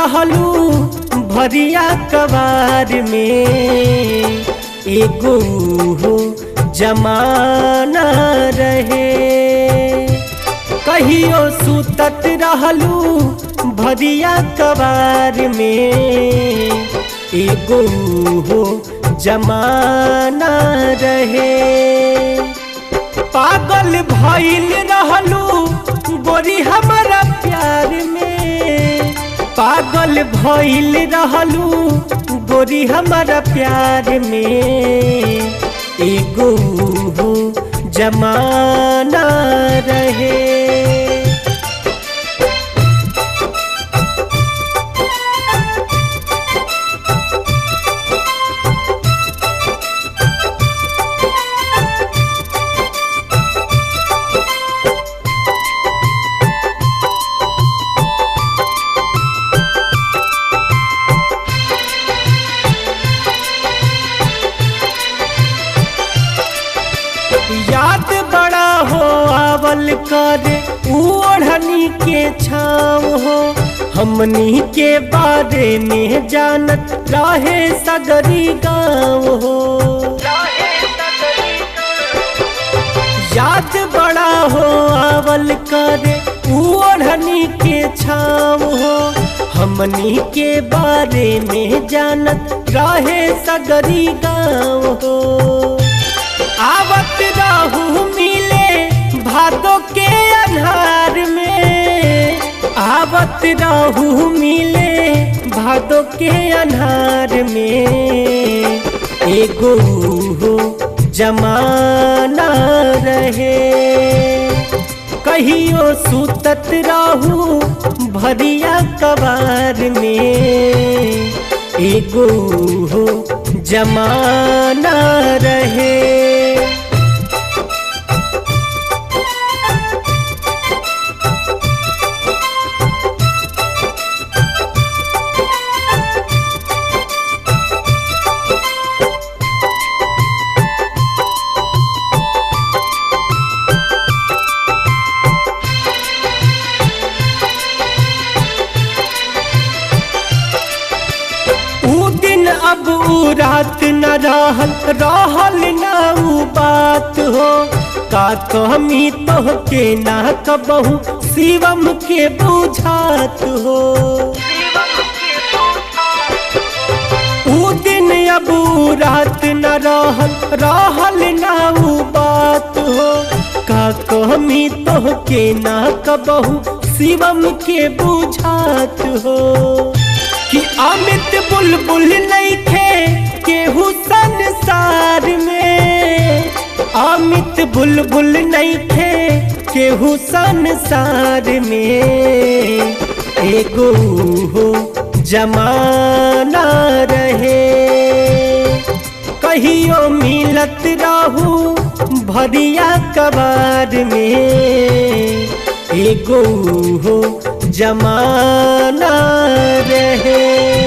रहलू भरिया कबार में एगो हो जमाना रहे कहियो सुतत रहलू भरिया कबार में एगो हो जमाना रहे पागल भइल रहलू गोरी हमारा प्यार में पागल भइल रहलू गोरी हमारा प्यार में एगो हो जमाना रहे याद बड़ा हो आवल कर ओढ़नी के छाव हो हमनी के बारे में जानत रहे सगरी गाँव हो याद बड़ा हो आवल कर ओढ़नी के छाव हो हमनी के बारे में जानत रहे सगरी गाँव हो आवत रहू मिले भादो के अन्हार में आवत रहू मिले भादो के अन्हार में एगो हो जमाना रहे कहियो सुतत रहू भरिया कबार में एगो हो जमाना रहे ऊ दिन अब ऊ रात न रहल रहल न ऊ बात हो का कमी तो के ना कबहू शिवम के बुझात हो ऊ दिन अब ऊ रात न रहल रहल न ऊ बात हो का कमी तो के ना कबहू शिवम के बुझात हो कि अमित बुलबुल नहीं थे केहू संसार में अमित बुलबुल नहीं थे केहू संसार में एगो हो जमाना रहे कहियो मिलत रहू भरिया कबार में एगो हो जमाना रहे